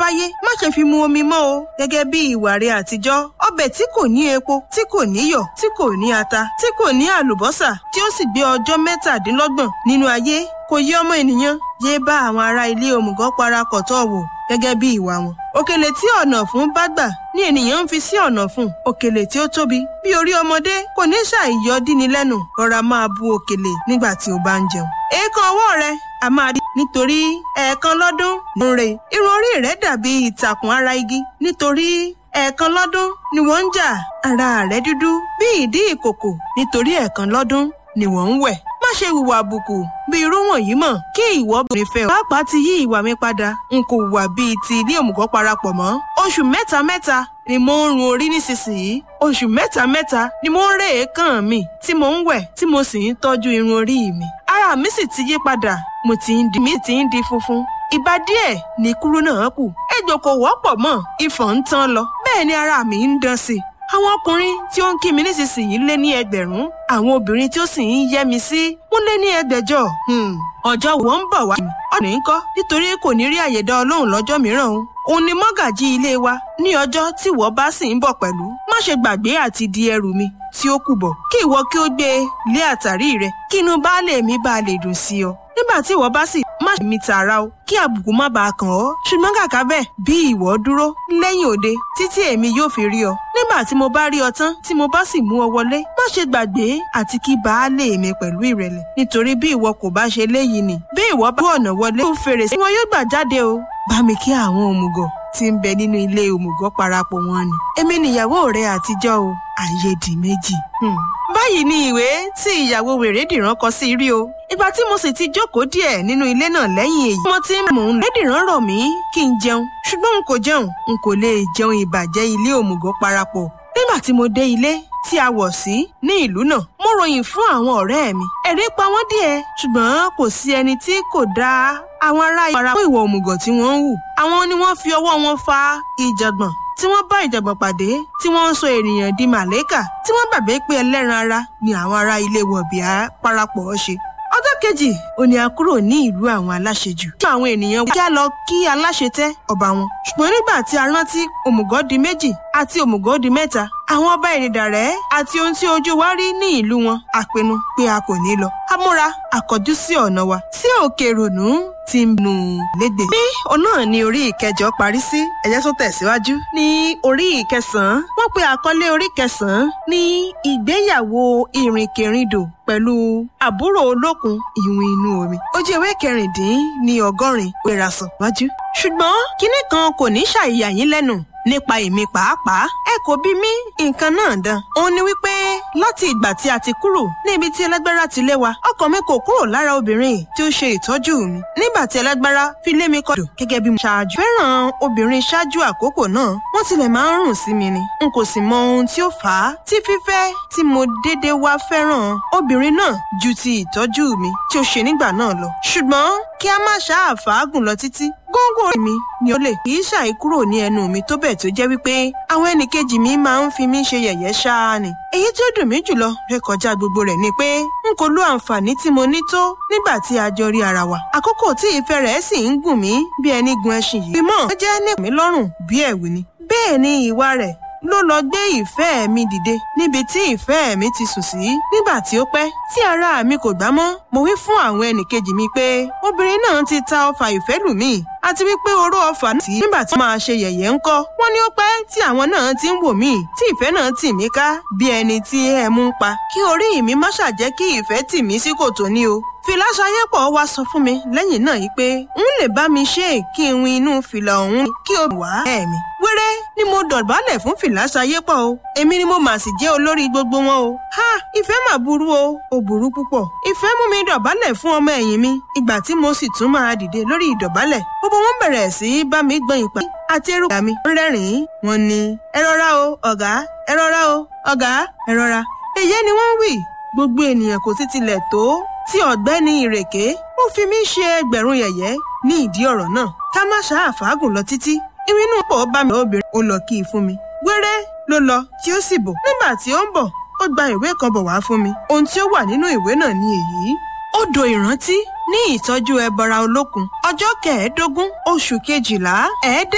wáyé má ṣe fi mu omi mọ́ o gẹ́gẹ́ bí ìwà rẹ̀ àtijọ́ ọbẹ̀ tí kò ní epo tí kò níyọ̀ tí kò ní ata tí kò ní àlùbọ́sà tí ó sì gbé ọjọ́ mẹ́tàdínlọ́gbọ̀n nínú ayé kò yé ọmọ ènìyàn yé bá àwọn ará ilé òmùgọ̀ parapọ̀ tọ́ wò gẹ́gẹ́ bí ìwà wọn. òkèlè tí ọ̀nà fún bá gbà ní ènìyàn ń fi sí ọ̀nà fún òkèlè tí ó tóbi bí orí ọmọdé kò ní ṣàìyọ díni lẹ́nu rọra máa bu òkèlè nígbà tí o bá ń jẹun. èèkàn ọwọ́ rẹ a máa di nítorí ẹ̀ẹ̀kan lọ́dún ń re irun orí rẹ dàbí ìtàkùn ara igi nítorí ẹ̀ẹ̀kan lọ́dún ni wọ́n ń jà ara rẹ dúdú bí ìdí ìkòkò nítorí ẹ̀ẹ̀kan lọ́dún ni wọ́n ń wẹ̀ má ṣe hùwà àbùkù bí irú wọ̀nyí mọ̀ kí ìwọ bèrè fẹ́ ọ. pàápàá ti yí ìwà mi padà n kò hùwà bíi ti ilé òmùgọ̀ parapọ̀ mọ́. oṣù mẹ́ta mẹ́ta ni mo ń run orí nísinsìnyí oṣù mẹ́ta mẹ́ta ni mo ń ré èékán mi tí mo ń wẹ̀ tí mo sì ń tọ́jú irun orí mi. ara mi sì ti yí padà mo ti ń di mi ti ń di funfun ìbá díẹ̀ ní kúrú náà kù ejò kò wọ́pọ̀ mọ́ ìfọ̀n ń tán lọ bẹ́ẹ̀ ni ara mi ń dán sí i àwọn ọkùnrin tí ó ń kí mi nísinsìnyí lé ní ẹgbẹ̀rún àwọn obìnrin tí ó sì ń yẹ́ mi sí wọ́n lé ní ẹgbẹ̀jọ. ọjọ́ wo ń bọ̀ wá ọ̀nà ń kọ́ nítorí kò ní rí àyè dá ọlọ́run lọ́jọ́ mìíràn o. òun ni mọ́gàjí ilé wa ní ọjọ́ tí ìwọ bá sì ń bọ̀ pẹ̀lú má ṣe gbàgbé àti di ẹrù mi tí ó kù bọ̀ kí ìwọ kí ó gbé e lé àtàrí rẹ kí inú baálé mi bá lè dùn sí ọ nígbà tí ìwọ bá sì má ṣe mi tààrà o kí àbùkù má bàa kàn ọ́ ṣùgbọ́n kàkà bẹ́ẹ̀ bí ìwọ dúró lẹ́yìn òde títí èmi yóò fi rí ọ nígbà tí mo bá rí ọ tán tí mo bá sì mú ọ wọlé má ṣe gbàgbé àti kí baálé mi pẹ̀lú ìrẹ̀lẹ̀ nítorí bí ìwọ kò bá ṣe léyìí ni bí ìwọ bá ọ̀nà wọlé ó fèrèsé wọn yóò gbà jáde o bá mi kí àwọn òmùgọ̀ tí ń bẹ nínú ilé òmùgọ̀ parapọ̀ wọn ni èmi nìyàwó rẹ àtijọ́ o àyèdì méjì. báyìí ni ìwé tí ìyàwó wèrèdìran kọ sí rí o ìgbà tí mo sì ti jókòó díẹ̀ nínú ilé náà lẹ́yìn èyí mo ti mò ń lédìran rọ̀ mí kí n jẹun ṣùgbọ́n n kò jẹun n kò lè jẹun ìbàjẹ́ ilé òmùgọ̀ parapọ̀ nígbà tí mo dé ilé tí a wọ̀ sí ní ìlú náà mo ròyìn fún àwọn ọ̀rẹ́ mi ẹ̀rí pa wọ́n díẹ̀ ṣùgbọ́n kò sí ẹni tí kò dá àwọn ará ìpara fún ìwà òmùgọ̀ tí wọ́n ń hù àwọn ni wọ́n fi ọwọ́ wọn fa ìjàngbọ̀n tí wọ́n bá ìjàngbọ̀n pàdé tí wọ́n ń sọ ènìyàn di màlẹ́kà tí wọ́n gbàgbé pé ẹlẹ́ran ara ni àwọn ará ilé wọ̀bìà parapọ̀ ṣe ọjọ́ kejì òní a kúrò ní ìlú àwọn aláṣejù. kí àwọn ènìyàn wá lọ kí aláṣetẹ́ ọba wọn. ṣùgbọ́n nígbà tí a rántí òmùgọ̀ di méjì àti òmùgọ̀ di mẹ́ta àwọn ọba ìrìndàrẹ́ àti ohun tí ojú wa rí ní ìlú wọn a pinnu pé a kò ní lọ. a múra àkọjú sí ọ̀nà wa sí òkè rònú ti nù légbè. bí ọ̀nà ní orí ìkẹjọ parí sí ẹ̀yẹ́ tó tẹ̀síwájú ní orí ìkẹsàn-án wọ́n pe àkọlé orí kẹsàn-án ní ìgbéyàwó ìrìnkèrindò pẹ̀lú àbúrò olókun ìwìn inú omi. ojú ewé kẹrìndín ní ọgọ́rin wẹ̀rasọ̀ wájú. ṣùgbọ́n kinní kan kò ní ṣàìyà yín lẹ́nu nípa èmi pàápàá ẹ kò bí mí nǹkan náà dán. òun ni wípé láti ìgbà tí a ti kúrò ní ibi tí ẹlẹ́gbẹ́rá ti lé wa ọkàn mi kò kúrò lára obìnrin tí ó ṣe ìtọ́jú mi. nígbà tí ẹlẹ́gbẹ́rá fi lé mi kọ́dọ̀ gẹ́gẹ́ bí mo ṣáájú. fẹ́ràn obìnrin ṣáájú àkókò náà wọ́n tilẹ̀ máa ń rùn sí mi ni. n kò sì mọ ohun tí ó fà á tí fífẹ́ tí mo déédéé wá fẹ́ràn obìnrin náà ju ti ìtọ́jú mi tí ó ṣe nígbà náà lọ. ṣùgbọ́n kí a má ṣáà fàágùn lọ títí góńgó mi ni ó lè kì í ṣàì kúrò ní ẹnu mi tó bẹ́ẹ̀ tó jẹ́ wípé àwọn ẹnìkejì mi máa ń fi mí ṣe yẹ̀yẹ́ ṣáá ni. èyí tí ó dùn mí jùlọ rékọjá gbogbo rẹ̀ ni pé n kò lo àǹfààní tí mo ní tó nígbà tí a jọ rí ara wa. àkókò tí ìfẹ́ rẹ̀ sì ń gùn mí bí ẹni gun ẹṣin yìí. ìmọ̀ ó jẹ́ ní mi lọ́rùn bí ẹ̀wù ni. bẹ́ẹ̀ ni ìwà rẹ̀ ló lọ gbé ìfẹ́ mi dìde níbi tí ìfẹ́ mi ti sùn sí nígbà tí ó pẹ́ tí ara mi kò gbá mọ́ mo wí fún àwọn ẹnìkejì mi pé obìnrin náà ti ta ọfà ìfẹ́ lù mí àti wípé oró ọfà náà tí nígbà tí wọ́n máa ṣe yẹ̀yẹ́ ńkọ́ wọ́n ní ó pẹ́ tí àwọn náà ti ń wò mí tí ìfẹ́ náà tì mí ká bí ẹni tí ẹ mú ń pa kí orí mi má ṣàjẹ́ kí ìfẹ́ tì mí sí kòtò ní o fìlà ṣayépọ̀ wá sọ fún mi lẹ́yìn náà yìí pé n lè bá mi ṣe é kí n win inú fìlà ọ̀hún kí o wá ẹ̀ mi. wéré ni mo dọ̀bálẹ̀ fún fìlà ṣayépọ̀ o èmi ni mo mà sì jẹ́ olórí gbogbo wọn o. ha ìfẹ́ mà burú o ò burú púpọ̀. ìfẹ́ mú mi dọ̀bálẹ̀ fún ọmọ ẹ̀yìn mi ìgbà tí mo sì tún máa dìde lórí ìdọ̀bálẹ̀ gbogbo wọn bẹ̀rẹ̀ sí í bá mi gbọ́n ìpà àti erùpà mi ń rẹ́rìn-ín wọn ni ẹ rọra o ọ̀gá ẹ rọra o ọ̀gá ẹ rọra èyí ni wọ́n wí gbogbo ènìyàn kò sì tilẹ̀ tó tí ọ̀gbẹ́ni ìrèké ó fi mí ṣe ẹgbẹ̀rún yẹ̀yẹ́ ní ìdí ọ̀rọ̀ náà ká má ṣáà fàágùn lọ títí ìrìnnú pọ̀ bá mi obìnrin ó lọ kí i fún mi wéré ló lọ tí ó sì bọ̀ nígbà tí ó ń bọ̀ ó gba ìwé kan bọ̀ wá fún mi ohun tí ó wà nínú ìwé náà ni èyí odò ìrántí ní ìtọ́jú ẹbọra olókun ọjọ́ kẹẹ̀ẹ́dógún oṣù kejìlá ẹ̀ẹ́dẹ́